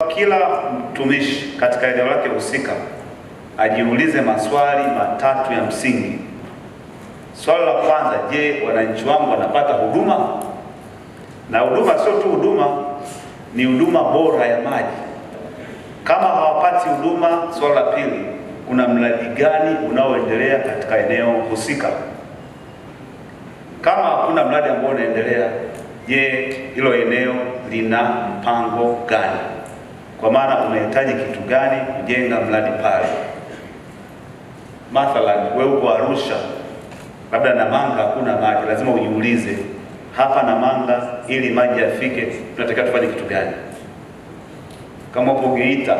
Kila mtumishi katika eneo lake husika ajiulize maswali matatu ya msingi. Swali la kwanza, je, wananchi wangu wanapata huduma? Na huduma sio tu huduma, ni huduma bora ya maji. Kama hawapati huduma, swali la pili, kuna mradi gani unaoendelea katika eneo husika? Kama hakuna mradi ambao unaendelea, je, hilo eneo lina mpango gani? Kwa maana unahitaji kitu gani kujenga mradi pale? Mathalan, wewe uko Arusha, labda Namanga hakuna maji, lazima ujiulize hapa Namanga, ili maji yafike, tunatakiwa tufanye kitu gani? Kama uko Geita,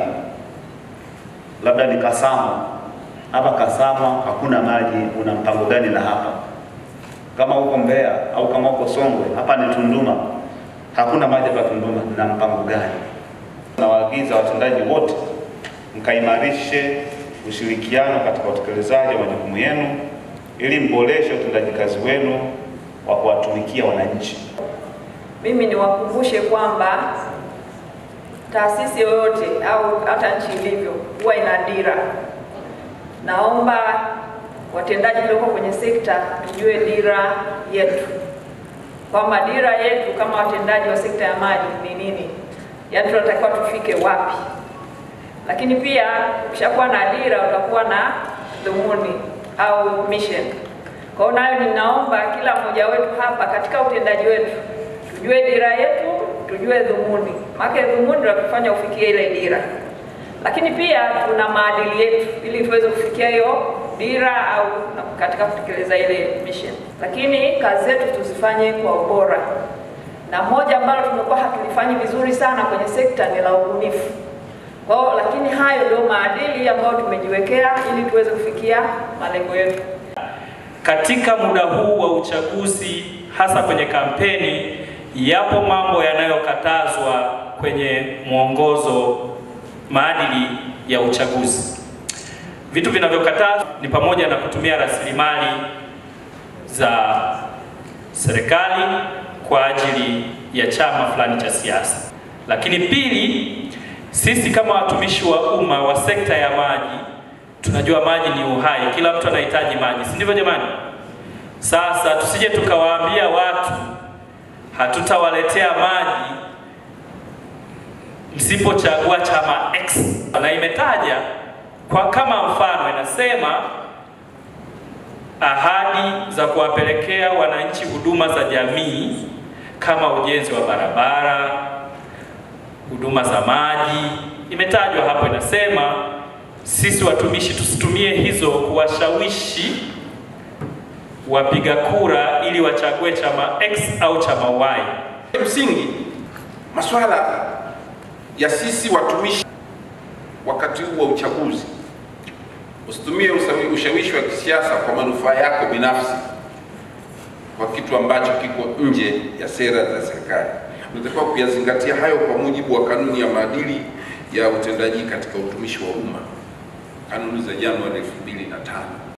labda ni Kasama, hapa Kasama hakuna maji, una mpango gani na hapa? Kama uko Mbeya au kama uko Songwe, hapa ni Tunduma, hakuna maji hapa Tunduma, na mpango gani? Nawaagiza watendaji wote mkaimarishe ushirikiano katika utekelezaji wa majukumu yenu ili mboreshe utendaji kazi wenu wa kuwatumikia wananchi. Mimi niwakumbushe kwamba taasisi yoyote au hata nchi ilivyo huwa ina dira. Naomba watendaji tulioko kwenye sekta tujue dira yetu, kwamba dira yetu kama watendaji wa sekta ya maji ni nini, yaani tunatakiwa tufike wapi. Lakini pia ukishakuwa na dira utakuwa na dhumuni au mission. Kwa hiyo nayo ninaomba kila mmoja wetu hapa katika utendaji wetu tujue dira yetu, tujue dhumuni, maana dhumuni ndio kufanya ufikie ile dira. Lakini pia tuna maadili yetu ili tuweze kufikia hiyo dira au katika kutekeleza ile mission. Lakini kazi zetu tuzifanye kwa ubora, na moja ambalo tumekuwa hatulifanyi vizuri sana kwenye sekta ni la ubunifu. Kwa hiyo lakini hayo ndio maadili ambayo tumejiwekea ili tuweze kufikia malengo yetu. Katika muda huu wa uchaguzi, hasa kwenye kampeni, yapo mambo yanayokatazwa kwenye mwongozo maadili ya uchaguzi. Vitu vinavyokatazwa ni pamoja na kutumia rasilimali za serikali kwa ajili ya chama fulani cha siasa. Lakini pili, sisi kama watumishi wa umma wa sekta ya maji tunajua maji ni uhai, kila mtu anahitaji maji, si ndivyo jamani? Sasa tusije tukawaambia watu hatutawaletea maji msipochagua chama X, na imetaja kwa kama mfano, inasema ahadi za kuwapelekea wananchi huduma za jamii kama ujenzi wa barabara, huduma za maji, imetajwa hapo. Inasema sisi watumishi tusitumie hizo kuwashawishi wapiga kura ili wachague chama X au chama Y. Msingi masuala ya sisi watumishi wakati huu wa uchaguzi, usitumie ushawishi wa kisiasa kwa manufaa yako binafsi, kwa kitu ambacho kiko nje ya sera za serikali. Unatakiwa kuyazingatia hayo kwa mujibu wa kanuni ya maadili ya utendaji katika utumishi wa umma, kanuni za Januari 2005.